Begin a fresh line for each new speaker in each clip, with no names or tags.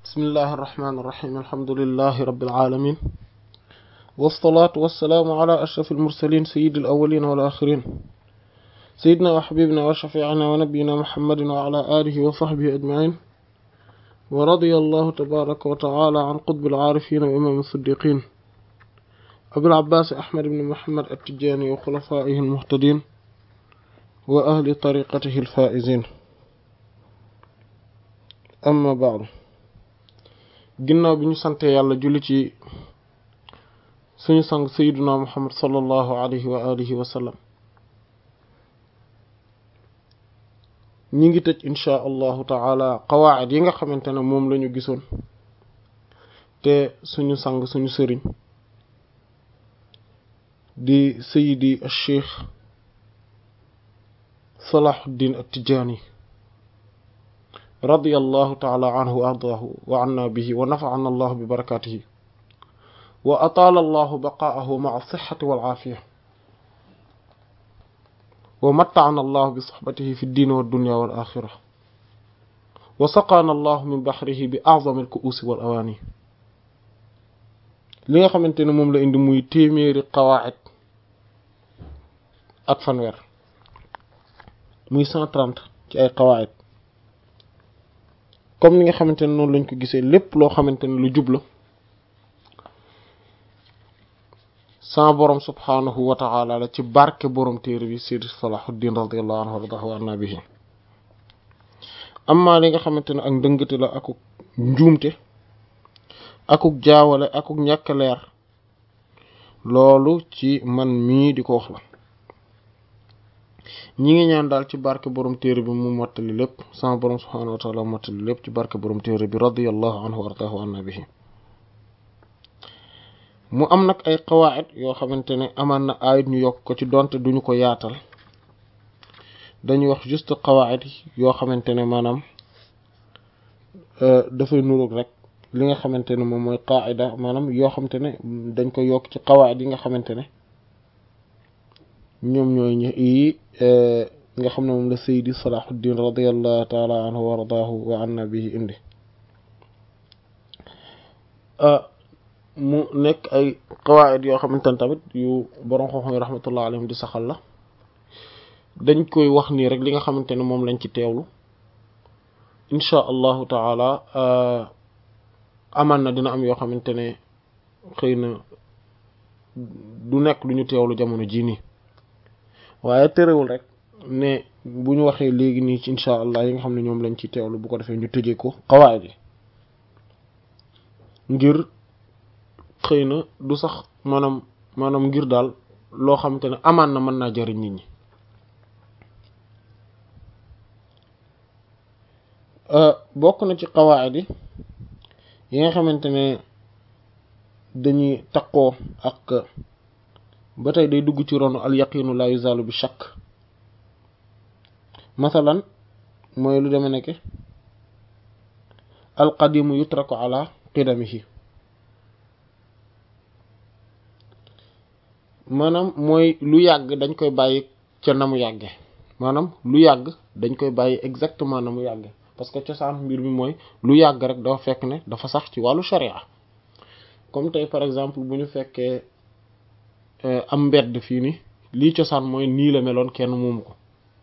بسم الله الرحمن الرحيم الحمد لله رب العالمين والصلاة والسلام على أشرف المرسلين سيد الأولين والآخرين سيدنا وحبيبنا وشفيعنا ونبينا محمد وعلى آله وصحبه أجمعين ورضي الله تبارك وتعالى عن قطب العارفين وإمام الصديقين أبي العباس أحمد بن محمد التجاني وخلفائه المهتدين وأهل طريقته الفائزين amma baadu ginnaaw bi ñu sante yàlla julli ci suñu sang sayyiduna muhammad sallallahu alayhi wa alihi wa sallam ñi ngi tëj inchaa allahu taala qawaacid yi nga xamante ne moom lañu gisoon te suñu sang suñu sëriñ di sayidi cheikh salahuddin at-tijaani رضي الله تعالى عنه وأرضاه وعنا به ونفعنا الله ببركاته وأطال الله بقاءه مع الصحة والعافية ومتعنا الله بصحبته في الدين والدنيا والآخرة وسقانا الله من بحره بأعظم الكؤوس والأواني li nga xamante ne moom la indi muy téeméeri qawaacid ak fanweer muy cent trente ci ay qawaacid comme ni nga xamante ne noonu lañ ko gisee lépp loo xamante ne lu jub la sama borom subhaanahu wa ta'ala la ci barke borom téere bi Seydi Salahuddin radiyallahu anhu wardahu wa anna bihi amma li nga xamante ne ak ndëngate la akuk njuumte akuk jaawale akuk ñàkk leer loolu ci man mii di ko wax la ñi ngi ñaan daal ci barke borom téere bi mu mottali lépp sama borom subhaanahu wa taala mottali lépp ci barke borom téere bi radiyallahu anhu wa ardaahu anna bihi mu am nag ay qawaacid yoo xamante ne amaan na ayit ñu yokk ko ci donte duñu ko yaatal dañuy wax juste qawaacid yoo xamante ne maanaam dafay nuroog rek li nga xamante ne moom mooy qaacida maanaam yoo xamante ne dañ ko yokk ci qawaacid yi nga xamante ne ñoom ñooy ñi yi nga xam ne moom la Seydi Salahuddin radiyallahu taala anhu wa ardaahu wa anna bihi indi mu nekk ay qawaid yoo xamante ne tamit yu borom xam-xam yi rahmatullah alayhim di saxal la dañ koy wax nii rek li nga xamante ne moom lañ ci teewlu inchaa allahu taala amaan na dina am yoo xamante ne xëy na du nekk lu ñu teewlu jamono jii nii waaye terewul rek ne bu ñu waxee léegi nii ci incha allah yi nga xam ne ñoom lañ ci teewlu bu ko defee ñu tëjee ko xawaay bi ngir xëy na du sax maanaam maanaam ngir daal loo xamante ne amaan na mën naa jariñ nit ñi bokk na ci xawaay bi yi nga xamante ne dañuy takkoo ak ba tey day dugg ci ronu al yaqinu la yuzalu bi shakk masalan mooy lu deme nekke al qadimu yutraku ala qidamihi maanaam mooy lu yàgg dañ koy bàyyi ca na mu yàgge maanaam lu yàgg dañ koy bàyyi exactement na mu yàgge parce que cosaan mbir mi mooy lu yàgg rek dafa fekk ne dafa sax ci wàllu sharia comme tey par exemple bu ñu fekkee am mbedd fii ni lii cosaan mooy nii la meloon kenn moomu ko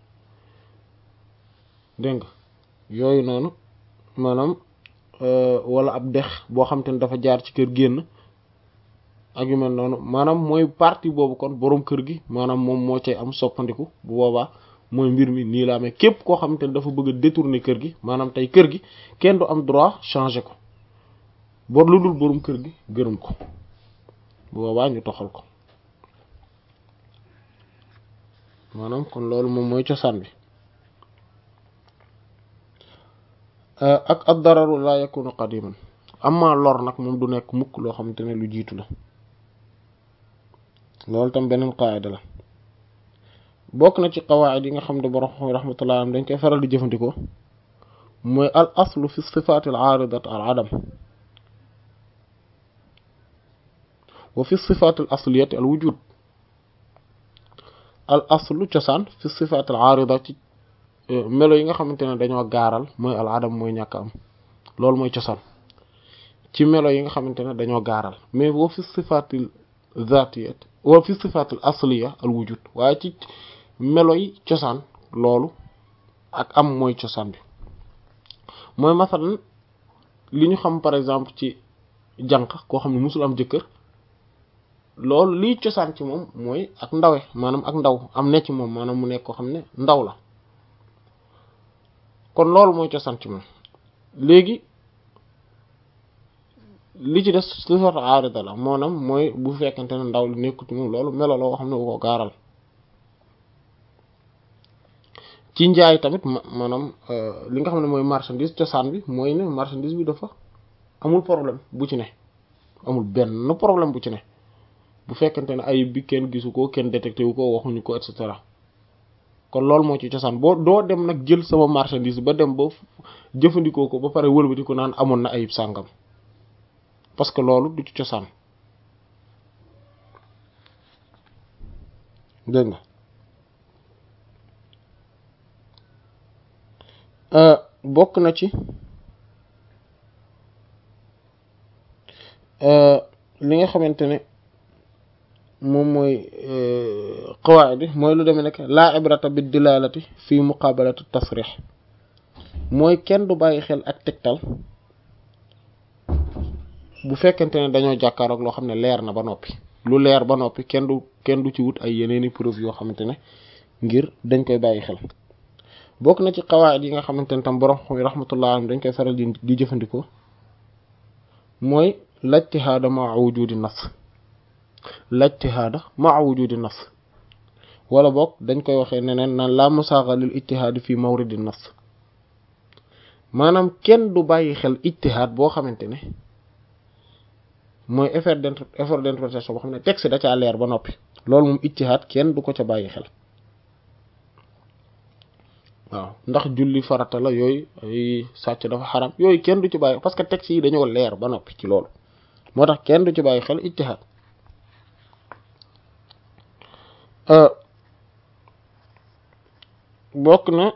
dégg nga yooyu noonu maanaam wala ab dex boo xam te ne dafa jaar ci kër génn ak yu mel noonu maanaam mooy partie boobu kon boroom kër gi maanaam moom moo cay am soppandiku bu boobaa mooy mbir mi nii la amee képp koo xam te ne dafa bëgg a détourner kër gi maanaam tey kër gi kenn du am droit changer ko bor lu dul boroom kër gi gërëm ko bu boobaa ñu toxal ko maanaam kon loolu moom mooy cosaan bi ak ad dararu la yakunu qadiman amma lor nag moom du nekk mukk loo xamante ne lu jiitu la loolu tam beneen qaayida la bokk na ci qawaid yi nga xam ne borom xam rahmatullah am dañ koy faral di jëfandikoo mooy al aslu fi sifaati al aaridat al adam wa fi sifaati al asliyati al wujud al aslu cosaan fi sifaat al aarida ci melo yi nga xamante ne dañoo gaaral mooy al adam mooy ñàkk am loolu mooy cosaan ci melo yi nga xamante ne dañoo gaaral mais wa fi sifatil zatiyat wa fi sifatil asliya al wujud waaye ci melo yi cosaan loolu ak am mooy cosaan bi mooy masalan li ñu xam par exemple ci jànq koo xam ne musul am jëkkër loolu liy cosaan ci moom mooy ak ndawe maanaam ak ndaw am ne ci moom maanaam mu nekk koo xam ne ndaw la kon loolu mooy cosaan ci moom léegi li ci des sifatu aarida la maanaam mooy bu fekkente ne ndaw li nekkut ci moom loolu melo la woo xam ne bu ko gaaral ci njaay tamit maanaam li nga xam ne mooy marchandise cosaan bi mooy ne marchandise bi dafa amul problème bu ci ne amul benn problème bu ci ne bu fekkente ne ayib bi kenn gisu ko kenn détecté wu ko waxuñu ko et cetera kon loolu moo ci cosaan boo doo dem nag jël sama marchandise ba dem ba jëfandikoo ko ba pare wëlbati ko naan amoon na ayib sàngam parce que loolu du ci cosaan dégg nga bokk na ci li nga xamante ne moom mooy qawaid bi mooy lu demee nekk laa ibrata bi dilalati fi muqabalati tasrix mooy kenn du bàyyi xel ak tegtal bu fekkente ne dañoo jàkkaaroog loo xam ne leer na ba noppi lu leer ba noppi kenn du kenn du ci wut ay yeneeni preuve yoo xamante ne ngir dañ koy bàyyi xel bokk na ci qawaid yi nga xamante ne tam borom xam rahmatullah alayhi dañ koy faral di di jëfandikoo mooy lajtihaada maa wujudi nas lajtihaada maa wujudi nas wala boog dañ koy waxee neneen naan la musaaga lil ijtihaadi fi mawridi nas maanaam kenn du bàyyi xel ijtihaad boo xamante ne mooy effort d' effort d'interprétation boo xam ne texte da caa leer ba noppi loolu moom ijtihaad kenn du ko ca bàyyi xel waaw ndax julli farata la yooyu ay sàcc dafa xaram yooyu kenn du ci bàyyi parce que texte yi dañoo leer ba noppi ci loolu moo tax kenn du ci bàyyi xel ijtihaad bokk na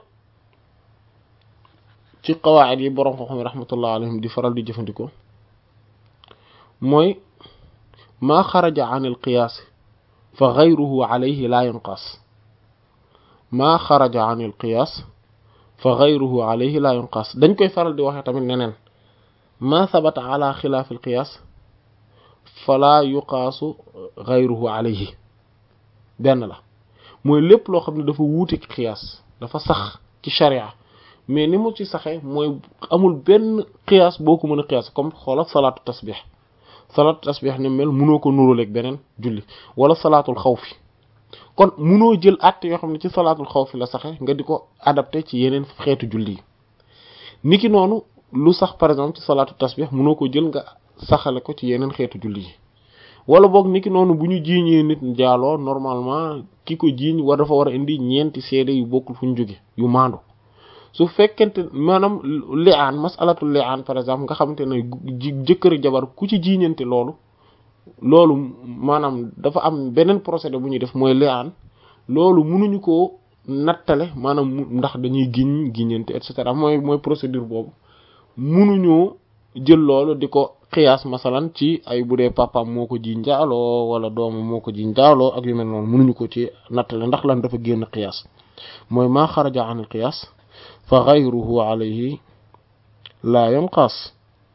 ci qawaid yi boroom xam-xam rahmatullah alayhim di faral di jëfandikoo mooy maa xaraja an il qiyaas fa gayruhu alayhi laa yunqas maa xaraja an il qiyaas fa gayruhu alayhi laa yunqas dañ koy faral di waxee tamit neneen maa sabata ala xilaaf il qiyaas falaa yuqaasu gayruhu alayhi benn la mooy lépp loo xam ne dafa wuute ci qiyaas dafa sax ci sharia mais ni mu ci saxee mooy amul benn qiyaas boo ko mën a qiyaas comme xoola salaatu tasbih salaatu tasbih ni mel munoo ko nuróoleeg beneen julli wala salaatul xawfi kon munoo jël àtte yoo xam ne ci salaatul xawfi la saxe nga di ko adapté ci yeneen xeetu julli yi niki noonu lu sax par exemple ci salaatu tasbih munoo ko jël nga saxale ko ci yeneen xeetu julli yi wala boog niki noonu bu ñu jiiñee nit njaaloo normalement ki ko jiiñ war dafa war a indi ñeenti seede yu bokkul fu ñu jóge yu maandu su fekkente maanaam li'aan masalatul li'aan par exemple nga xamante ne jëkkër jabar ku ci jiiñante loolu loolu maanaam dafa am beneen procédé bu ñuy def mooy li'aan loolu mënuñu ko nattale maanaam ndax dañuy giñ giñante et cetera mooy mooy procédure boobu mënuñoo jël loolu di ko xiyaas masalan ci ay bu dee papaam moo ko ji njaaloo wala doomam moo ko ji njaaloo ak yu mel noonu mënuñu ko ci nattale ndax lan dafa génn xiyaas mooy maa xaraja an xiyaas fa gayruhu alayhi laa yunqas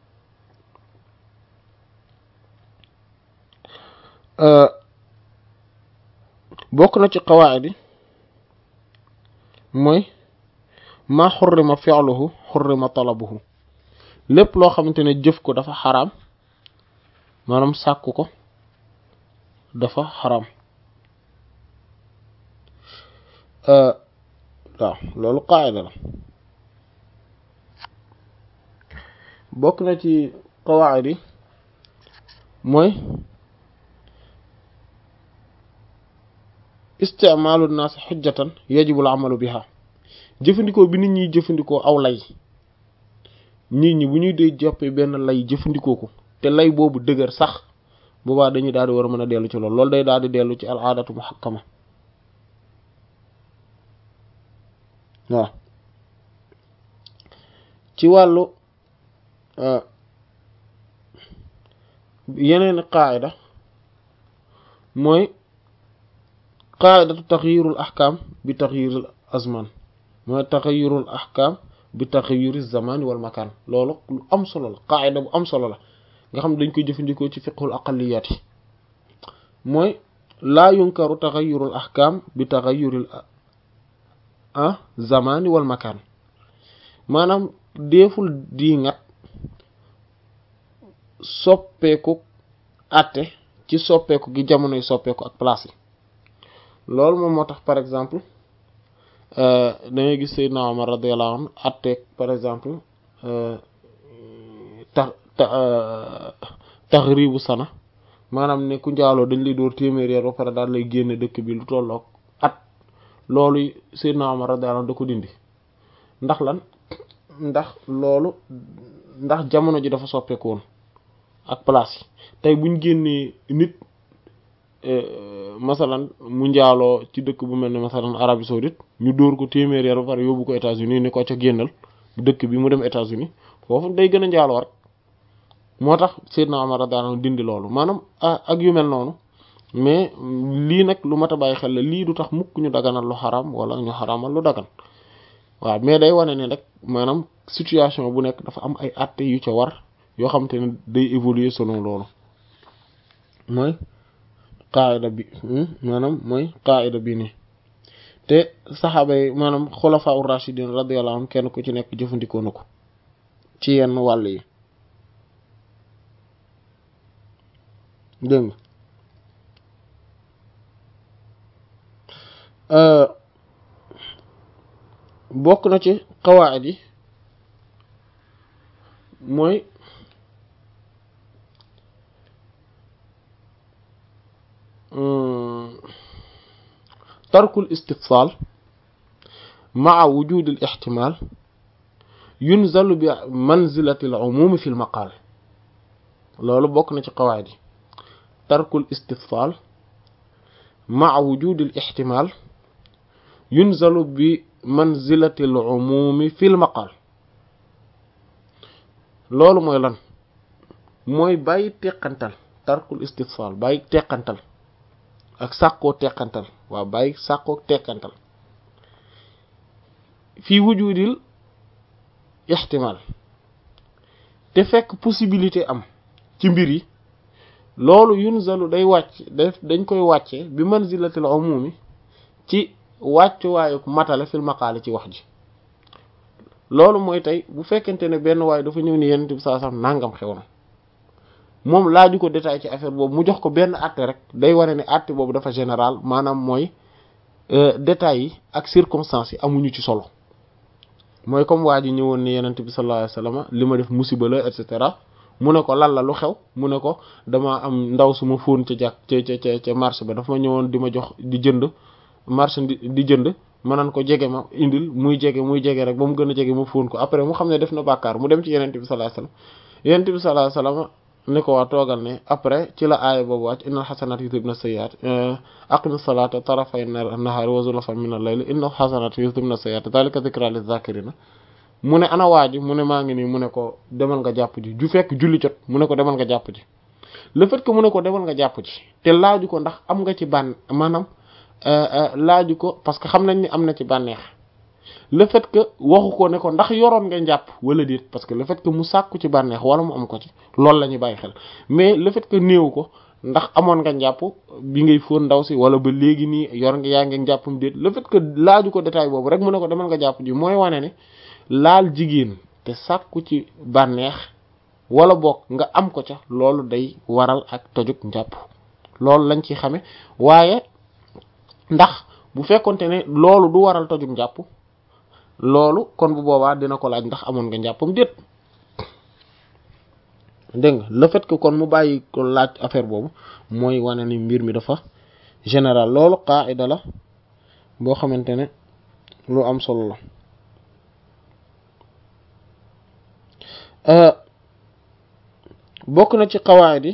bokk na ci qawaid yi mooy maa xurrima fi'luhu xurrima talabuhu lépp loo xamante ne jëf ko dafa xaraam maanaam sàkku ko dafa xaraam waaw loolu qaayida la bokk na ci qawaid yi mooy isticmaalu naas xujjatan yajibu al amalu biha jëfandikoo bi nit ñi jëfandikoo aw lay nit ñi bu ñuy dee jàppee benn lay jëfandikoo ko te lay boobu dëgër sax boobaa dañuy daal di war a mën a dellu ci loolu loolu day daal di dellu ci al aadatu muhakkama waaw ci wàllu yeneen qaayida mooy qaayidatu taxyirul ahkam bi taxyiril azman mooy taxyirul ahkam bi taxyiri zamani wal makan loolu lu am solo la qaayida bu am solo la nga xam ne dañ koy jëfandikoo ci fiqhul aqaliyat yi mooy laa yunkaru taxayurul ahkam bi taxayuril ah zamani wal makan maanaam deeful diingat soppeeku àtte ci soppeeku gi jamonoy soppeeku ak place yi loolu moom moo tax par exemple da ngay gis Seydina Omar radiyallahu anhu àtte par exemple tax taxribu sana maanaam ne ku njaaloo dañ lay dóor téeméer yar ba pare daal lay génne dëkk bi lu tolloog at loolu Seydina Omar radiyallahu anhu da ko dindi ndax lan ndax loolu ndax jamono ji dafa soppeeku woon ak place yi tey buñ génnee nit masalan mu njaaloo ci dëkk bu mel ne masalan Arabie saoudite ñu dóor ko téeméer yar ba pare yóbbu ko États-Unis ni ko ca génnal dëkk bi mu dem États-Unis foofu day gën a njaaloo rek moo tax Seydina Omar radiyallahu anhu dindi loolu maanaam ak yu mel noonu mais lii nag lu mat a bàyyi xel la lii du tax mukk ñu daganal lu xaram wala ñu xaramal lu dagan waaw mais day wane ne rek maanaam situation bu nekk dafa am ay àtte yu ca war yoo xamante ne day évoluer selon loolu mooy qaayida bi maanaam mooy qaayida bi nii te saxaaba yi maanaam xulafaa ur rashidin radiyallahu anhum kenn ku ci nekk jëfandikoo na ko ci yenn wàll yi dégg nga bokk na ci qawaid yi mooy tarkul istifsal maa wujud al ihtimal yunzalu bi manzilati al umum fi al maqal loolu bokk na ci qawaid yi tarkul istifsal maa wujud al ihtimal yunzalu bi manzilati al umumi fi al maqal loolu mooy lan mooy bàyyi teqantal tarkul istifsal bàyyi teqantal ak sàkkoo teqantal waaw bàyyi sàkkoo teqantal fii wujudil ihtimal te fekk possibilité am ci mbir yi loolu yunzalu day wàcc daf dañ koy wàcce bi manzilatil umumi ci wàccuwaayu matale fil maqaale ci wax ji loolu mooy tey bu fekkente ne benn waay dafa ñëw ni yenent bi saa sam nangam xew na moom laaju ko détail ci affaire boobu mu jox ko benn àtte rek day wane ne àtte boobu dafa général maanaam mooy détails yi ak circonstances yi amuñu ci solo mooy comme waa ji ñëwoon ni yenent bi sallallahu alayhi wasallam li ma def musiba la et cetera mu ne ko lan la lu xew mu ne ko dama am ndaw su ma fóon ca jàkk ca ca ca marché ba dafa ma ñëwoon di ma jox di jënd marché di jënd ma naan ko jege ma indil muy jege muy jege rek ba mu gën a jege ma fóon ko après mu xam ne def na bàkkaar mu dem ci yenent bi sallallahu alayhi wasallam yenent bi sallallahu alayhi wasallam ne ko waa toogal ne après ci la aaya boobu wàcc innal xasanat yudhibna sayyi'at aqimi salata tarafay nahari wa zulafan min al-layl innal xasanat yudhibna sayyi'at dhalika dhikra liz-zakirina mu ne ana waa ji mu ne maa ngi nii mu ne ko demal nga jàpp ji ju fekk julli jot mu ne ko demal nga jàpp ji le fait que mu ne ko demal nga jàpp ji te laaju ko ndax am nga ci bànn maanaam laaju ko parce que xam nañ ni am na ci bànneex le fait que waxu ko ne ko ndax yoroon nga njàpp wala déet parce que le fait que mu sàkku ci bànneex wala mu am ko ci loolu la ñuy bàyyi xel mais le fait que néew ko ndax amoon nga njàpp bi ngay fóon ndaw si wala ba léegi nii yor nga yaa ngi njàppam déet le fait que laaju ko détail boobu rek mu ne ko demal nga jàpp ji mooy wane ne laal jigéen te sàkku ci bànneex wala boog nga am ko ca loolu day waral ak tojug njàpp loolu lañ ci xame waaye ndax bu fekkonte ne loolu du waral tojug njàpp loolu kon bu boobaa dina ko laaj ndax amoon nga njàppam déet dégg nga le fait que kon mu bàyyi ko laaj affaire boobu mooy wane ni mbir mi dafa général loolu qaida la boo xamante ne lu am solo la bokk na ci qawaid yi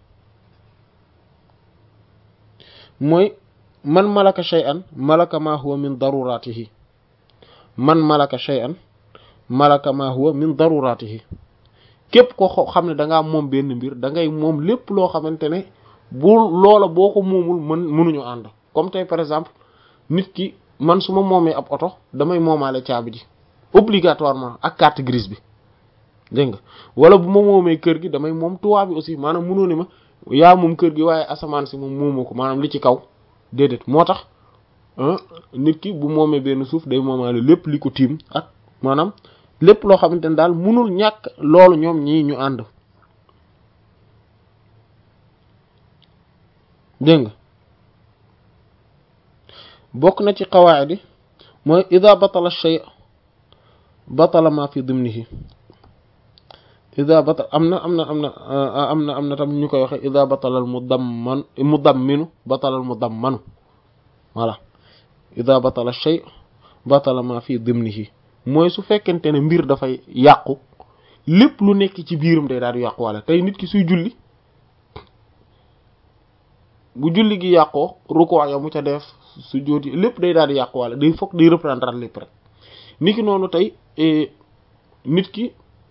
mooy man malaka shay'an malaka ma huwa min daruratihi man malaka shay'an malaka ma huwa min daruratihi képp ko xam ne da ngaa moom benn mbir da ngay moom lépp loo xamante ne bu loola boo ko moomul mën mënuñu ànd comme tey par exemple nit ki man su ma moomee ab oto damay moomaale caabi ji obligatoirement ak carte grise bi dégg nga wala bu ma moomee kër gi damay moom toit bi aussi maanaam mënoo ni ma yaa moom kër gi waaye asamaan si moom moomoo ko maanaam li ci kaw déedéet moo tax nit ki bu moomee benn suuf day moomaale lépp li ko tiim ak maanaam lépp loo xamante ne daal mënul ñàkk loolu ñoom ñii ñu ànd dégg nga bokk na ci qawaid yi mooy ida batala shay batala ma fi dimnihi ida batal am na am na am na am na am na tam ñu koy waxe ida batalal mudamman mudamminu batalal mudammanu voilà ida batala shay batala ma fi dimnihi mooy su fekkente ne mbir dafay yàqu lépp lu nekk ci biiram day daal di yàqu wala tey nit ki suy julli bu julli gi yàqoo rukkoo ya mu ca def su jóoti lépp day daal di yàqu wala day fokk day reprendre lépp rek nit ki noonu tey nit ki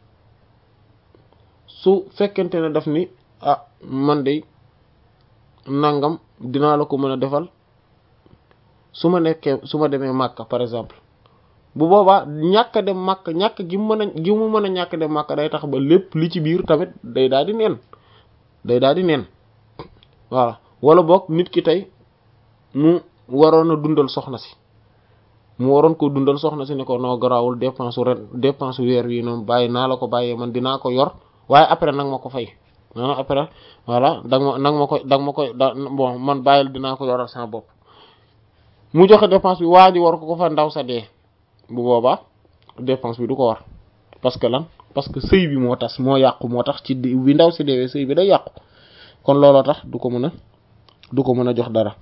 su fekkente ne daf ni ah man de nangam dinaa la ko mën a defal su ma nekkee su ma demee Makka par exemple bu boobaa ñàkk a dem màkk ñàkk gi mu mën a gi mu mën a ñàkk dem màkk day tax ba lépp li ci biir tamit day daal di neen day daal di neen voilà wala boog nit ki tey mu waroon a dundal soxna si mu waroon ko dundal soxna si ne ko noo garaawul dépense ren dépense weer wi noonu bàyyi naa la ko bàyyee man dinaa ko yor waaye après nag ma ko fay ah après voilà danga ma nag ma koy danga ma koy da bon man bàyyil dinaa ko yoral sama bopp mu joxe dépense bi waa ji war ko ko fa ndaw sa dee bu boobaa dépense bi du ko war parce que lan parce que sëy bi moo tas moo yàqu moo tax ci bi ndaw si deewee sëy bi day yàqu kon looloo tax du ko mën a du ko mën a jox dara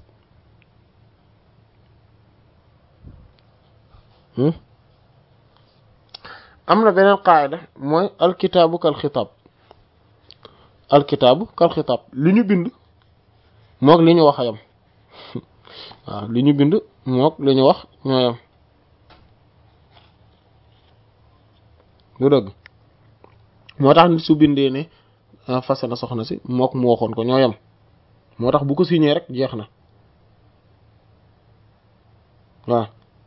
am na beneen qaayda mooy alkitaabu kal xitaab alkitaabu kal xitaab li ñu bind mook li ñu wax a yam waaw li ñu bind mook li ñu wax ñoo yam lu dëgg moo tax nit su bindee ne fase na soxna si mook mu waxoon ko ñoo yam moo tax bu ko signé rek jeex na waaw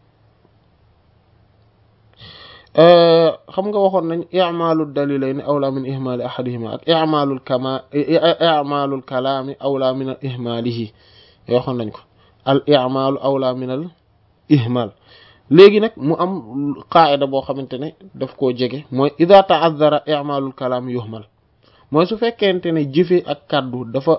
xam nga waxoon nañ i'malul dalilayni awla min ihmali ahadihima ak i'malul kama i'malul kalaami awla min al ihmalihi waxoon nañ ko al i'malu awla min al ihmal léegi nag mu am qaida boo xamante ne daf koo jege mooy ida ta'azzara i'malul kalaam yuhmal mooy su fekkente ne jëfe ak kàddu dafa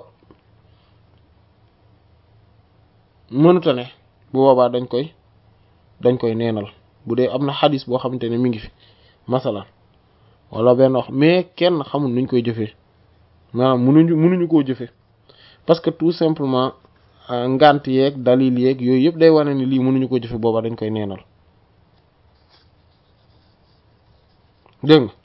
mënuta ne bu boobaa dañ koy dañ koy neenal bu dee am na xadis boo xamante ne mi ngi fi masalan wala benn wax mais kenn xamul nuñ koy jëfee maanaam munuñu munuñu koo jëfee parce que tout simplement ngant yeeg dalil yeeg yooyu yëpp day wane ni lii mënuñu ko jëfe booba dañ koy neenal dégg nga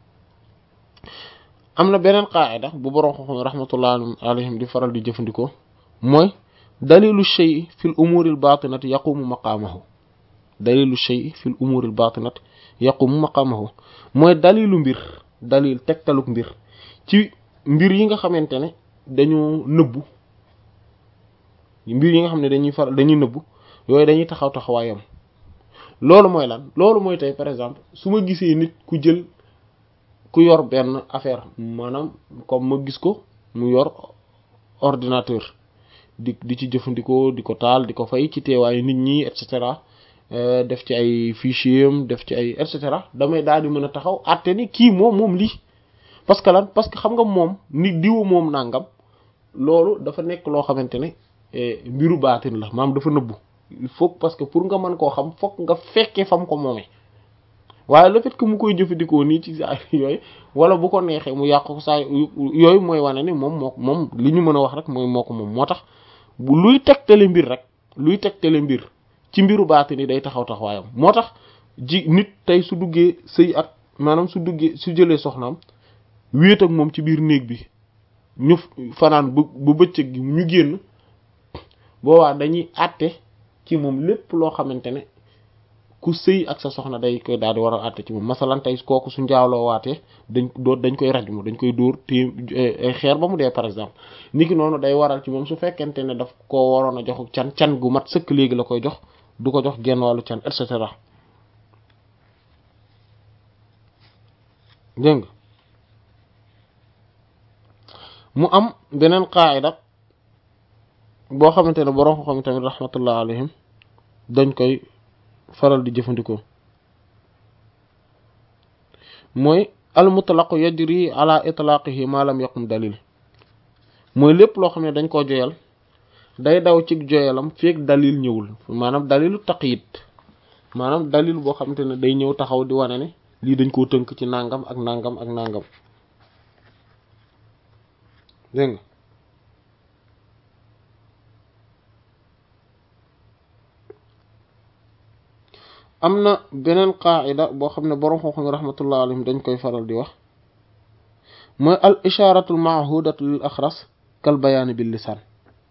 am na beneen qaida bu borom xam rahmatullah alayhim di faral di jëfandikoo mooy dalilu shay fil umuril batinati yaqumu maqaamahu dalilu shay fil umuril batinati yaqumu maqaamahu mooy dalilu mbir dalil tegtaluk mbir ci mbir yi nga xamante ne dañoo nëbbu mbir yi nga xam ne dañuy faral dañuy nëbbu yooyu dañuy taxaw taxawaayam loolu mooy lan loolu mooy tey par exemple su ma gisee nit ku jël ku yor benn affaire maanaam comme ma gis ko mu yor ordinateur di di ci jëfandikoo di ko taal di ko fay ci teewaayu nit ñi et cetera def ci ay fichier am def ci ay et cetera damay daal di mën a taxaw àtte ni kii moom moom lii parce que lan parce que xam nga moom nit diwu moom nangam loolu dafa nekk loo xamante ne mbiru baatin la maam dafa nëbbu il faut parce que pour nga mën koo xam fokk nga fekkee fam ko moomee waaye le fait que mu koy jëfandikoo nii ci saa yooyu wala bu ko neexee mu yàq ko saa yooyu mooy wane ni moom moo moom li ñu mën a wax rek mooy moo ko moom moo tax bu luy tegtale mbir rek luy tegtale mbir ci mbiru baatin yi day taxaw taxawaayam moo tax ji nit tey su duggee sëy ak maanaam su duggee su jëlee soxnaam wéet ak moom ci biir néeg bi ñu fanaan bu bu bëccëg gi ñu génn boobaa dañuy àtte ci moom lépp loo xamante ne ku sëy ak sa soxna day koy daal di war a àtte ci moom masalan tey kooku su njaaloo waatee dañ doo dañ koy raj mu dañ koy dóor té ay xeer ba mu dee par exemple niki noonu day waral ci moom su fekkente ne daf koo waroon a jox can can gu mat sëkk léegi la koy jox du ko jox genn wàllu can et cetera dégg mu am beneen qaayida boo xamante ne borom xam tamit rahmatullah alayhim dañ koy faral di jëfandikoo mooy al mutlaqu yajri ala itlaqihi ma lam yaqum dalil mooy lépp loo xam ne dañ koo joyal day daw ci joyalam feek dalil ñëwul maanaam dalilu taqyid maanaam dalil boo xamante ne day ñëw taxaw di wane ne lii dañ koo tënk ci nangam ak nangam ak nangam dégg nga am na beneen qaacida boo xam ne boroom xam-xam yi rahmatullah alayhim dañ koy faral di wax mooy al isharatu al maahudatu lil axras kal bayaani bil lisaan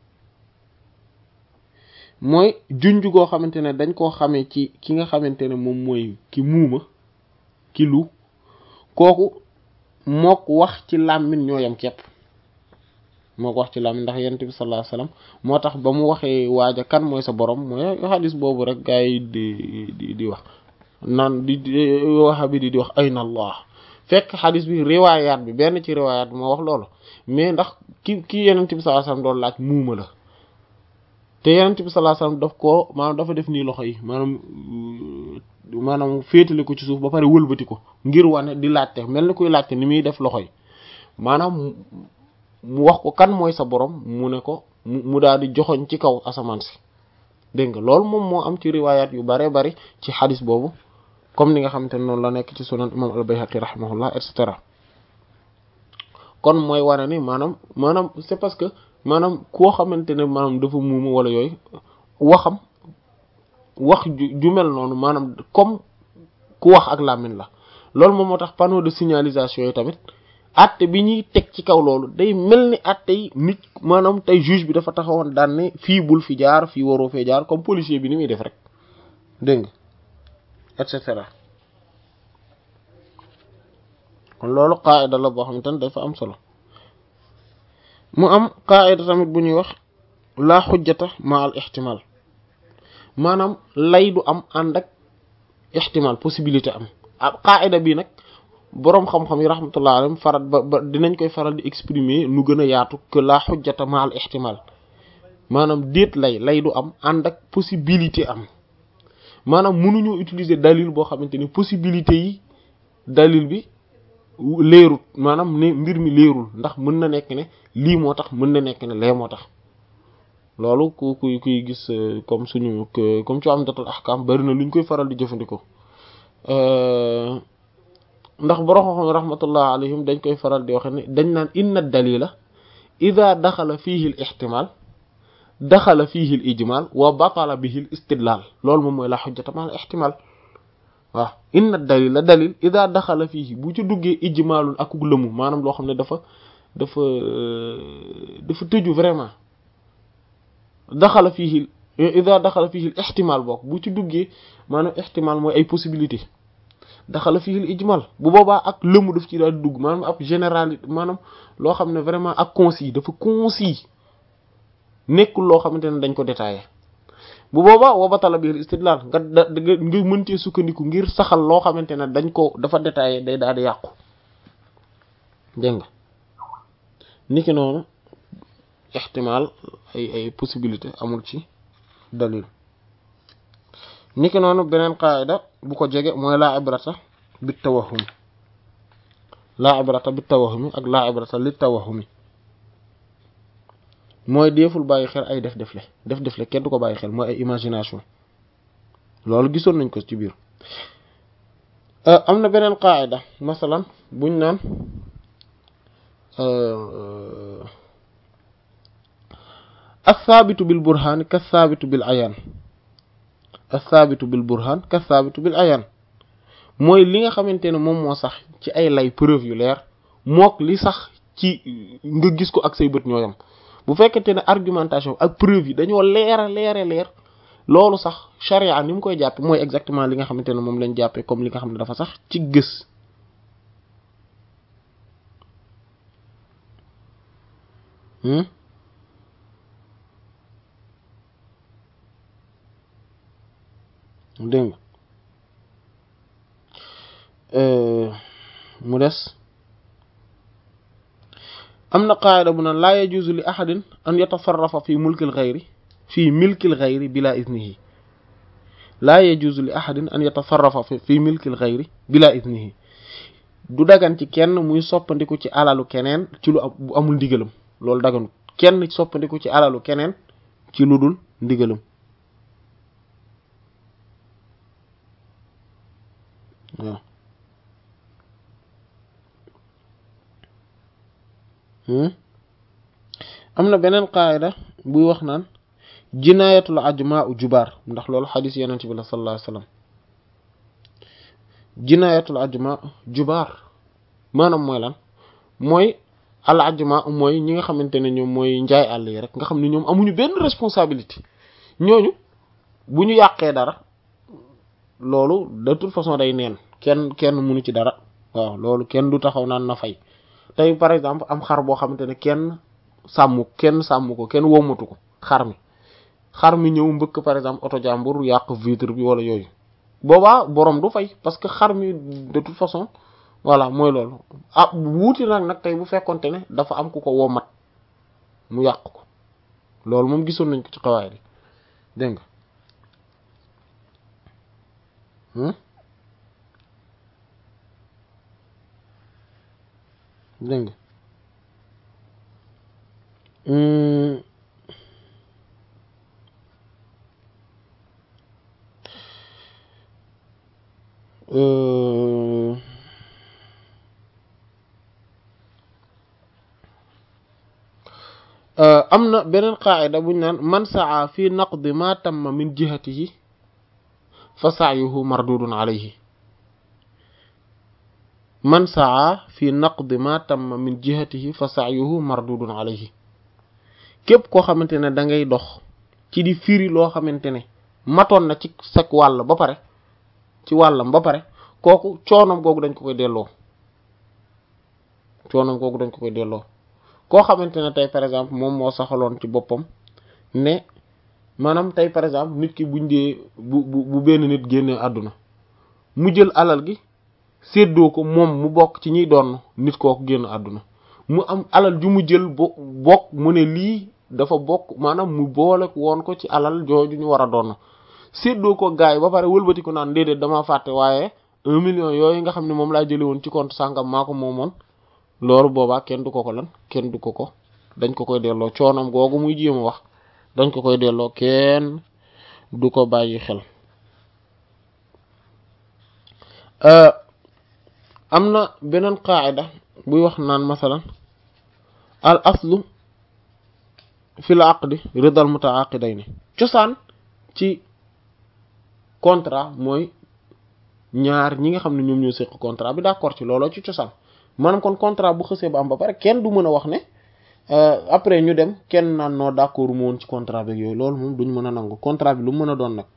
mooy junj goo xamante ne dañ koo xamee ci ki nga xamante ne moom mooy ki muuma ki lu kooku mook wax ci làmmiñ ñoo yam kepp moo ko wax ci làmmiñ ndax yonent bi sallallahu alayhi wasallam moo tax ba mu waxee waaja kan mooy sa borom mooy xadis boobu rek gaa yi di di di wax naan di waxa bi di di wax ayna allah fekk xadis bi riwaayaat bi benn ci riwaayaat bi moo wax loolu mais ndax ki ki yonent bi sallallahu alayhi wasallam doon laaj muuma la te yonent bi sallallahu alayhi wasallam daf koo maanaam dafa def nii loxo yi maanaam maanaam féetale ko ci suuf ba pare wëlbati ko ngir wane di laajte mel ni kuy laajte ni muy def loxo yi maanaam mu wax ko kan mooy sa borom mu ne ko mu daal di joxoñ ci kaw asamaan si dégg nga loolu moom moo am ci riwaayaat yu bare bari ci xadis boobu comme ni nga xamante ne noonu la nekk ci sunan imam al-Bayhaqi rahimahullah et cetera kon mooy wane ni maanaam maanaam c'est parce que maanaam koo xamante ne maanaam dafa muuma wala yooyu waxam wax ju mel noonu maanaam comme ku wax ak làmmiñ la loolu moom moo tax panneau de signalisation yi tamit atte bi ñuy teg ci kaw loolu day mel ni atte yi nit maanaam tey juge bi dafa taxawoon daan ne fii bul fi jaar fii waroo fee jaar comme policier bi ni muy def rek dégg nga et cetera kon loolu qaida la boo xamante ne dafa am solo mu am qaida tamit bu ñuy wax la xujjata ma al ihtimal maanaam lay du am ànd ak ihtimal possibilité am ah qaida bi nag boroom xam-xam yi rahmatullah alayhim farat ba ba dinañ koy faral di exprimer nu gën a yaatu que la xujjata ma al ihtimal maanaam déet lay lay du am ànd ak possibilité am maanaam mënuñu utiliser dalil boo xamante ni possibilité yi dalil bi leerut maanaam ne mbir mi leerul ndax mën na nekk ne lii moo tax mën na nekk ne lee moo tax loolu ku kuy kuy gis comme suñu comme ci Umdatul Ahkam bari na lu ñu koy faral di jëfandikoo ndax borom xam rahmatullah alayhim dañ koy faral di waxe ne dañ naan inna dalila ida daxala fihi al ihtimal daxala fihi al ijmal wa batala bihi al istidlal loolu moom mooy la xujjata ma al ihtimal waaw inna dalila dalil ida daxala fihi bu ci duggee ijmalul akuk lëmu maanaam loo xam ne dafa dafa dafa tëju vraiment daxala fihi ida daxala fihi al ihtimal bokk bu ci duggee maanaam ihtimal mooy ay possibilité daxala fihi al ijmal bu boobaa ak lëmu daf ci daal di dugg maanaam ab généralité maanaam loo xam ne vraiment ak concis dafa concis nekkul loo xamante ne dañ ko détaillé bu boobaa wa batala bil istidlal nga da nga mëntee sukkandiku ngir saxal loo xamante ne dañ ko dafa détaillé day daal di yàqu dégg nga niki noonu ihtimal ay ay possibilité amul ci dalil niki noonu beneen qaida bu ko jege mooy laa ibrata bi tawahum laa ibrata bi tawahumi ak laa ibrata li tawahumi mooy deeful bàyyi xel ay def defle def defle kenn du ko bàyyi xel mooy ay imagination loolu gisoon nañ ko ci biir am na beneen qaida masalan buñ naan as-saabitu bil burhaan kas-saabitu bil ayaan as-saabitu bil burhaan kas-saabitu bil ayaan mooy li nga xamante ne moom moo sax ci ay lay preuve yu leer mook li sax ci nga gis ko ak say bët ñooyam bu fekkente ne argumentation ak preuve yi dañoo leera leere leer loolu sax charia ni mu koy jàppe mooy exactement li nga xamante ne moom lañ jàppee comme li nga xam ne dafa sax ci gës dégg mu des am na qaayida bu naan laa yajuuzu li ahadin an yatafarrafa fi mulkil xayri fi milkil xayri bila iznihi laa yajuuzu li ahadin an yatafarrafa fi milkil xayri bila iznihi du dagan ci kenn muy soppandiku ci alalu keneen ci lu bu amul ndigalam loolu daganut kenn soppandiku ci alalu keneen ci lu dul ndigalam waaw am na beneen qaayida buy wax naan jinaayatul ajmaa u jubaar ndax loolu xadis yenent bi la sallallahu alayhi wasallam jinaayatul ajmaa jubaar maanaam mooy lan mooy al ajmaa mooy ñi nga xamante ne ñoom mooy njaay àll yi rek nga xam ne ñoom amuñu benn responsabilité ñooñu bu ñu yàqee dara loolu de toute façon day neen kenn kenn mënu ci dara waaw loolu kenn du taxaw naan na fay tey par exemple am xar boo xamante ne kenn sàmm kenn sàmm ko kenn womatu ko xar mi xar mi ñëw mbëkk par exemple oto jàmbur yàq vitre bi wala yooyu boobaa borom du fay parce que xar mi de toute façon voilà mooy loolu ah wuuti nag nag tey bu fekkonte ne dafa am ku ko womat mu yàq ko loolu moom gisoon nañ ko ci xawaay bi dégg nga dégg nga am na beneen qaacida buñ naan man saa fi naqdi ma tamma min jihatihi fa sa'yuhu mardudun alayhi man saa fi naqdi ma tamma min jihatihi fa sa'yuhu mardudun alayhi képp koo xamante ne da ngay dox ci di firi loo xamante ne matoon na ci sag wàll ba pare ci wàllam ba pare kooku coonom googu dañ ko koy delloo coonom googu dañ ko koy delloo koo xamante ne tey par exemple moom moo saxaloon ci boppam ne maanaam tey par exemple nit ki buñ dee bu bu bu benn nit génnee àdduna mu jël alal gi séddoo ko moom mu bokk ci ñiy doon nit kooku génn àdduna mu am alal ju mu jël bo bokk mu ne lii dafa bokk maanaam mu boole woon ko ci alal jooju ñu war a doon séddoo ko gaay yi ba pare wëlbati ko naan déedéet dama fàtte waaye un million yooyu nga xam ne moom laa jëlee woon ci compte sàngam maa ko moomoon loolu boobaa kenn du ko ko lan kenn du ko ko dañ ko koy delloo coonam googu muy jéem a wax dañ ko koy delloo kenn du ko bàyyi xel am na beneen qaacida buy wax naan masalan al aslu fil aqdi ridal mutaaqidayn cosaan ci contrat mooy ñaar ñi nga xam ne ñoom ñoo seq contrat bi d'accord ci looloo ci cosaan maanaam kon contrat bu xësee ba am ba pare kenn du mën a wax ne après ñu dem kenn naan noo d'accord mu woon ci contrat bi yooyu loolu moom duñ mën a nangu contrat bi lu mu mën a doon nag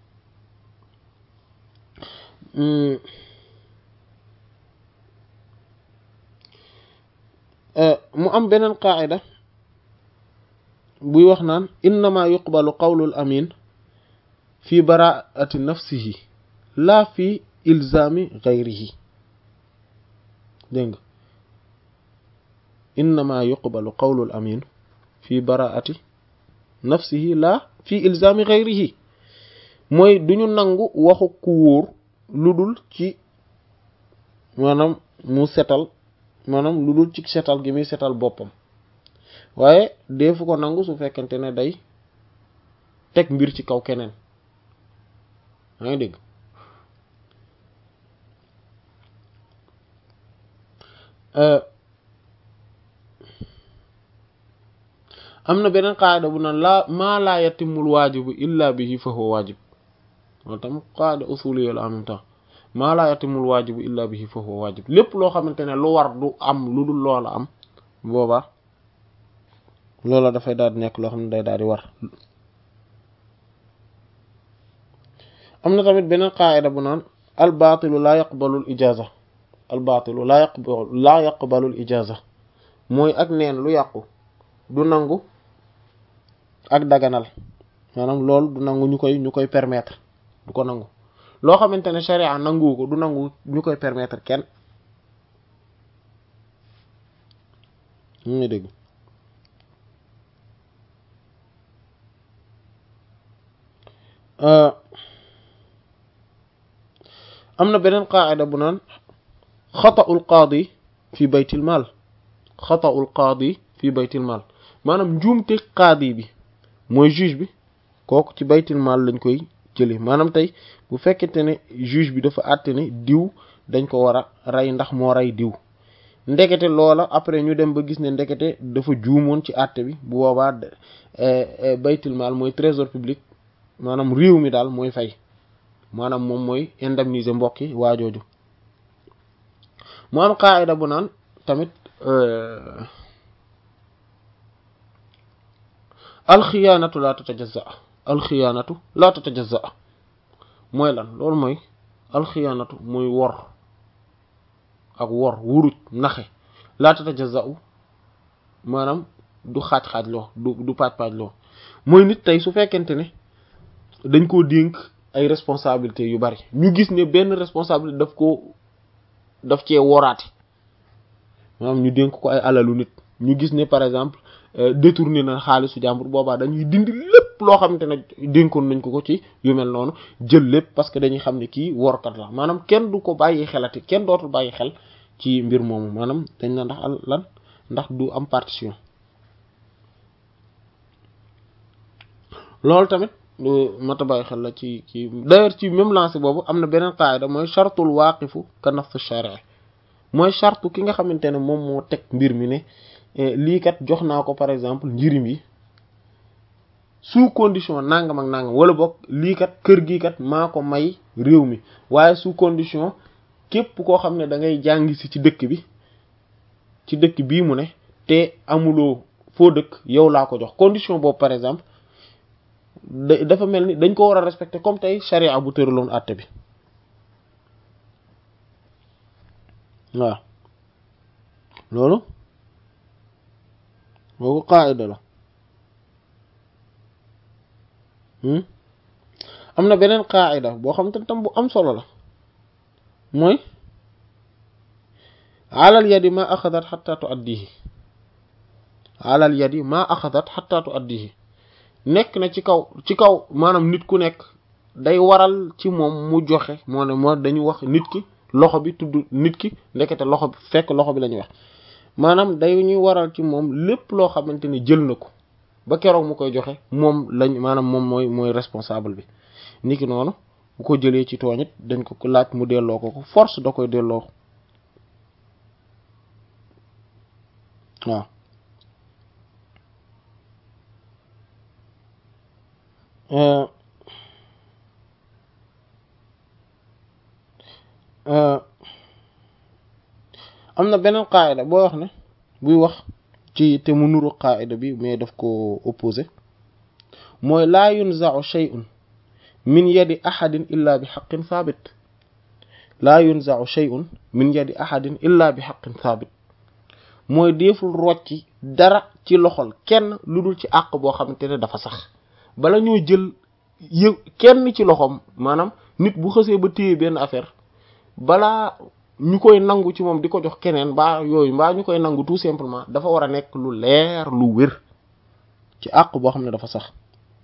mu am beneen qaacida buy wax naan innama yuqbalu qawlul amin fi baraati nafsihi laa fi ilzami gayrihi dégg nga innama yuqbalu qawlul amin fi baraati nafsihi laa fi ilzami gayrihi mooy duñu nangu waxu ku wóor lu dul ci maanaam mu setal maanaam lu dul ci setal gi muy setal boppam waaye deefu ko nangu su fekkente ne day teg mbir ci kaw keneen yaa ngi dégg am na beneen qaada bu naan laa maa laa yatimul waajibu illa bihi fa huwa waajib loolu tam qaada usuliyya la en même temps maa laa yatimul waajibu illa bihi fa huwa waajib lépp loo xamante ne lu war du am lu dul loola am booba loola dafay daal di nekk loo xam ne day daal di war am na tamit beneen qaayida bu naan al baatilu laa yaqbalu al ijaaza al baatilu laa yaqbalu laa yaqbalu al ijaaza mooy ak neen lu yàqu du nangu ak daganal maanaam loolu du nangu ñu koy ñu koy permettre du ko nangu loo xamante ne sharia nangu ko du nangu ñu koy permettre kenn ñu ngi dégg am na beneen qaacida bu naan xata'ul qaadi fi baytil maal xata'ul qaadi fi baytil maal maanaam njuumte qaadi bi mooy juge bi kooku ci baytil maal lañ koy jëlee maanaam tey bu fekkente ne juge bi dafa àtte ne diw dañ ko war a rey ndax moo rey diw ndekete loola après ñu dem ba gis ne ndekete dafa juumoon ci àtte bi bu boobaa baytil maal mooy trésor public maanaam réew mi daal mooy fay maanaam moom mooy indemniser mbokki waajooju mu am qaayida bu naan tamit alxiyaanatu laa tatajazza alxiyaanatu laa tatajazza mooy lan loolu mooy alxiyaanatu mooy wor ak wor wuruj naxe laa tatajazza maanaam du xaaj-xaaj loo du du paaj-paaj loo mooy nit tey su fekkente ne dañ koo dénk ay responsabilités yu bari ñu gis ne benn responsabilité daf ko daf cee woraate maanaam ñu dénk ko ay alalu nit ñu gis ne par exemple détourné na xaalisu jàmbur boobaa dañuy dindi lépp loo xamante ne dénkoon nañ ko ko ci yu mel noonu jël lépp parce que dañuy xam ne kii workat la maanaam kenn du ko bàyyi xelati kenn dootul bàyyi xel ci mbir moomu maanaam dañ na ndax lan ndax du am partition loolu tamit mata bàyyi xel la ci ci d'ailleurs ci même lancé boobu am na beneen qaayida mooy chartul waaqifu ka nafsu shari mooy chartu ki nga xamante ne moom moo teg mbir mi ne lii kat jox naa ko par exemple njirim yi sous condition nangam ak nangam wala boog lii kat kër gi kat maa ko may réew mi waaye sous condition képp koo xam ne da ngay jàngi si ci dëkk bi ci dëkk bii mu ne te amuloo foo dëkk yow laa ko jox condition boobu par exemple dafa mel ni dañ ko war a respecter comme tey charia bu tëraloon àtte bi waaw loolu boobu qaida la am na beneen qaida boo xam te tam bu am solo la mooy alal yadi ma axadat xatta tuaddihi alal yadi ma axadat xatta tuaddihi nekk na ci kaw ci kaw maanaam nit ku nekk day waral ci moom mu joxe moo ne moo dañu wax nit ki loxo bi tudd nit ki ndekete loxo bi fekk loxo bi la ñuy wax maanaam day ñuy waral ci moom lépp loo xamante ne jël na ko ba keroog mu koy joxe moom lañ maanaam moom mooy mooy responsable bi nit ki noonu bu ko jëlee ci tooñit dañ ko laaj mu delloo ko ko force da koy delloo waaw am na beneen qaayida boo wax ne buy wax ci te mu nuru qaayida bi mais daf ko opposé mooy laa yunza'u shay'un min yadi ahadin illa bi haqqin thabit laa yunza'u shay'un min yadi ahadin illa bi haqqin thabit mooy deeful rocci dara ci loxol kenn lu dul ci àq boo xamante ne dafa sax bala ñoo jël yë kenn ci loxoom maanaam nit bu xësee ba téye benn affaire balaa ñu koy nangu ci moom di ko jox keneen mbaa yooyu mbaa ñu koy nangu tout simplement dafa war a nekk lu leer lu wér ci àq boo xam ne dafa sax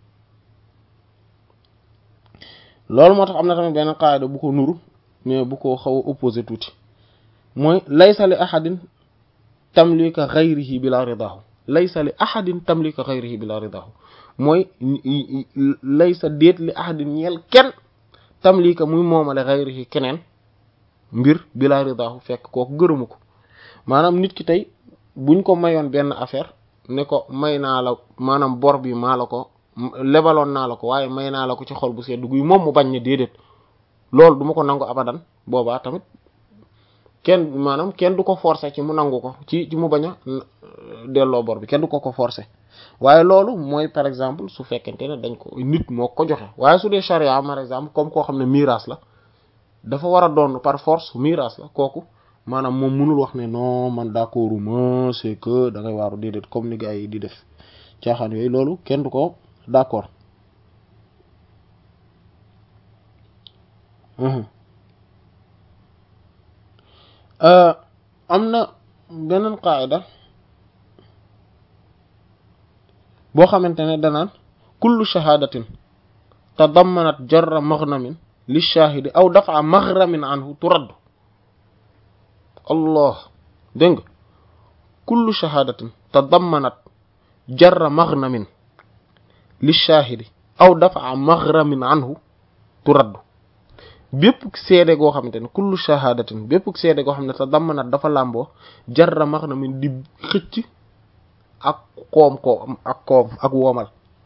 loolu moo tax am na tamit benn qaida bu ko nuru mais bu ko xaw a opposé tuuti mooy laysa li ahadin tamlika ghayrihi bila ridahu laysa li ahadin tamlika ghayrihi bila ridahu mooy laysa déet li ahadin ñeel kenn tamlika muy moomale ghayrihi keneen mbir bila ridahu fekk kooku gërëmu ko maanaam nit ki tey buñ ko mayoon benn affaire ne ko may naa la maanaam bor bi maa la ko lebaloon naa la ko waaye may naa la ko ci xol bu sedd guy moom mu bañ ne déedéet loolu du ma ko nangu abadan boobaa tamit kenn maanaam kenn du ko forcer ci mu nangu ko ci ci mu bañ a delloo bor bi kenn du ko ko forcer waaye loolu mooy par exemple su fekkente ne dañ ko nit moo ko joxe waaye su dee charia par exemple comme koo xam ne miraas la dafa war a doon par force miraas la kooku maanaam moom mënul wax ne non man d'accord ma c'est que da ngay waaru déedéet comme ni gars yi di def caaxaan yooyu loolu kenn du ko d'accord am na beneen qaida boo xamante ne danaan kullu shahadatin tadammanat jarra maghnamin li shahidi aw dafa maghramin anhu turaddu allah dégg nga kullu shahadatin tadammanat jarra maghnamin li shahidi aw dafa maghramin anhu turaddu bépp seede goo xamante ne kullu shahadatin bépp seede goo xam ne tadammanat dafa làmboo jarra maghnamin di xëcc ak koom koom ak koom ak woomal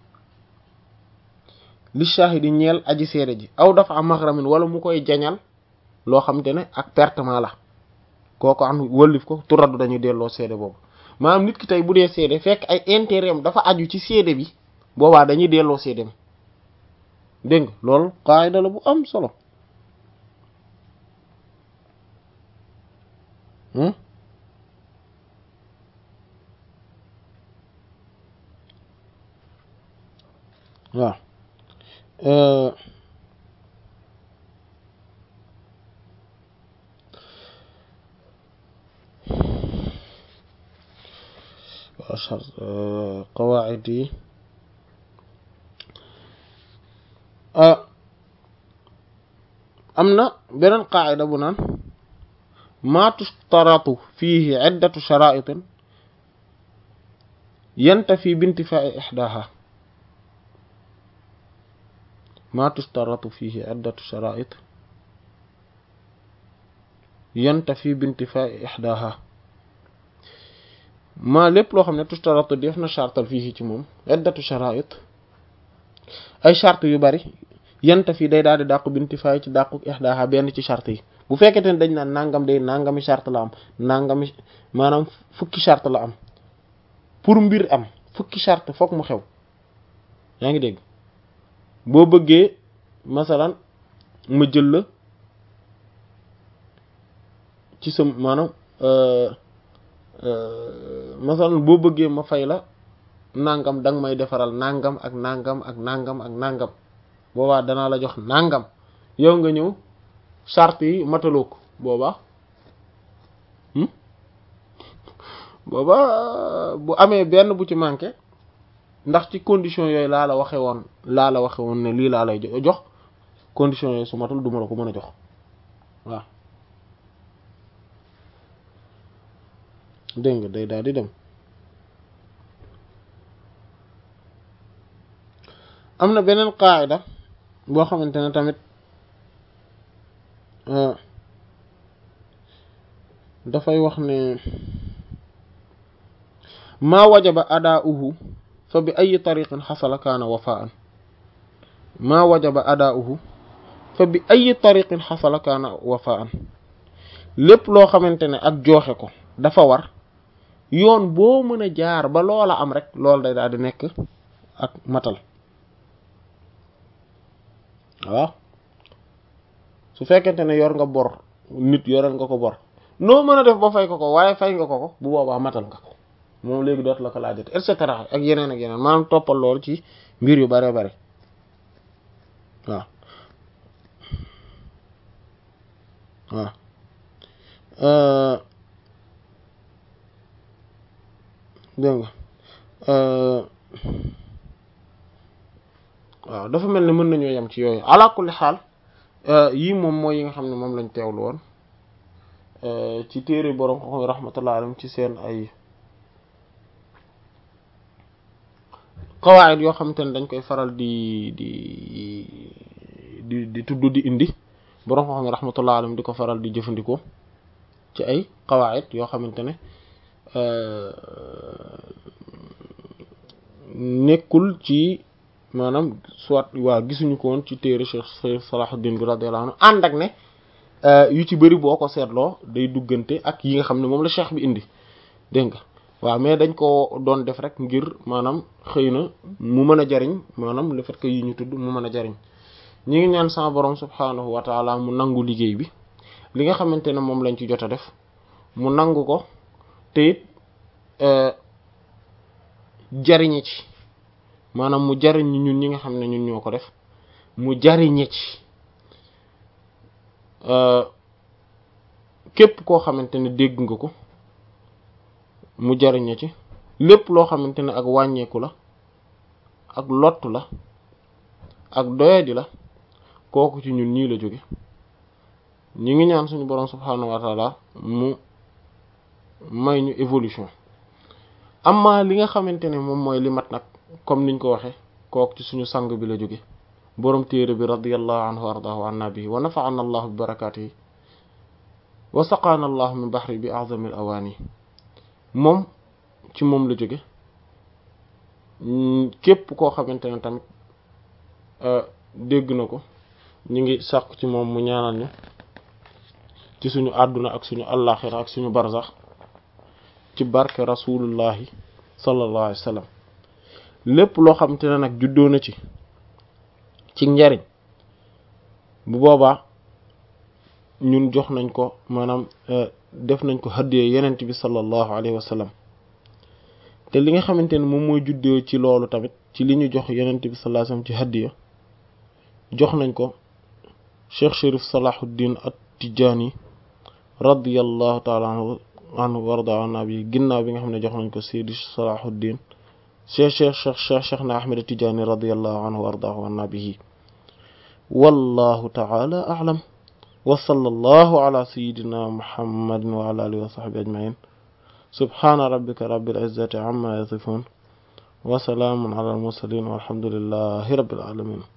li shahidi ñeel aji seede ji aw dafa am maghramin wala mu koy jañal loo xamante ne ak pertement la kooku am wëllif ko turaddu dañuy delloo seede boobu maanaam nit ki tey bu dee seede fekk ay intérêt am dafa aju ci seede bi boobaa dañuy delloo seede mi dégg nga loolu qaida la bu am solo waaw qawaid yi am na beneen qaida bu naan ma tushtaratu fihi iddatu sharaitin yantafi bintifai ihdaha ma tushtaratu fihi iddatu sharait yantafi bintifai ihdaha maa lépp loo xam ne tushtaratu def na chartal fii ci moom iddatu sharait ay charte yu bari yanta fii day daal di dàqu bintifaay ci dàqu ihdaha benn ci charte yi bu fekkente ne dañ naan nangam day nangami charte la am nangami maanaam fukki charte la am pour mbir am fukki charte fokk mu xew yaa ngi dégg boo bëggee masalan ma jël la ci sa maanaam masalan boo bëggee ma fay la nangam danga may defaral nangam ak nangam ak nangam ak nangam boobaa danaa la jox nangam yow nga ñëw charte yi mataloo ko boobaa boobaa bu amee benn bu ci manqué ndax ci condition yooyu laa la waxe woon laa la waxe woon ne lii laa lay jox condition yooyu su matul duma la ko mën a jox waaw dégg nga day daal di dem am na beneen qaayida boo xamante ne tamit dafay wax ne maa wajaba adaa'uhu fa bi ay tariqin xasala kaana wafaan maa wajaba adaa'uhu fa bi ay tariqin xasala kaana wafaan lépp loo xamante ne ak jooxe ko dafa war yoon boo mën a jaar ba loola am rek loolu day daal di nekk ak matal waaw su fekkente ne yor nga bor nit yoral nga ko bor noo mën a def ba fay ko ko waaye fay nga ko ko bu boobaa matal nga ko moom léegi dootu la ko laajate et cetera ak yeneen ak yeneen maanaam toppal loolu ci mbir yu bare bare waaw waaw dégg nga waaw dafa mel ni mën nañoo yem ci yooyu ala kulli xaal yii moom mooy yi nga xam ne moom lañ teewlu woon ci téere borom xam rahmatullah alayhi ci seen ay qawaid yoo xamante ne dañ koy faral di di di di tudd di indi borom xam rahmatullah alayhi di ko faral di jëfandikoo ci ay qawaid yoo xamante ne nekkul ci maanaam soit waa gisuñu ko woon ci téere Cheikh Cheikh Salahuddin bi radiyallahu anhu ànd ak ne yu ci bëri boo ko seetloo day duggante ak yi nga xam ne moom la cheikh bi indi dégg nga waaw mais dañ ko doon def rek ngir maanaam xëy na mu mën a jariñ maanaam le fait que yi ñu tudd mu mën a jariñ ñi ngi ñaan sama borom subhaanahu wa taala mu nangu liggéey bi li nga xamante ne moom lañ ci jot a def mu nangu ko te it jariñe ci maanaam mu jariñ ñun ñi nga xam ne ñun ñoo ko def mu jariñe ci képp koo xamante ne dégg nga ko mu jariñe ci lépp loo xamante ne ak wàññeeku la ak lottu la ak doyadi la kooku ci ñun ñii la jóge ñi ngi ñaan suñu boroom subhaanahu wa taala mu may ñu évolution amma li nga xamante ne moom mooy li mat nag comme niñ ko waxe kooku ci suñu sang bi la jóge boroom téere bi radiyallahu anhu wa ardaahu anna bihi wa nafa'ana allahu bi barakaatihi wa saqaana allahu min bahri bi a'zami al awaani moom ci moom la jóge képp koo xamante ne tamit dégg na ko ñu ngi sàkku ci moom mu ñaanal ñu ci suñu àdduna ak suñu allaaxira ak suñu barzax ci barke rasulullahi sallallahu alayhi wa sallam lépp loo xamante ne nag juddoo na ci ci njariñ bu boobaa ñun jox nañ ko maanaam def nañ ko haddiyee yenent bi sallallahu alayhi wa sallam te li nga xamante ne moom mooy juddoo ci loolu tamit ci li ñu jox yenent bi sallallahu alayhi wa sallam ci haddiya jox nañ ko cheikh Chérif Salahuddin at-Tijani radiyallahu taala anhu anhu warda an bi ginnaaw bi nga xam ne jox nañ ko Seydi Salahuddin cheikh cheikh cheikh cheikh cheikh na Ahmed at-Tijani radiyallahu anhu wardahu an bihi wallahu taala a'lam wa sallallahu ala sayyidina muhammadin wa ala alihi wa sahbihi ajma'in subhana rabbika rabbil izzati amma yasifun wa salaamun ala al mursalin walhamdulillahi rabbil alamin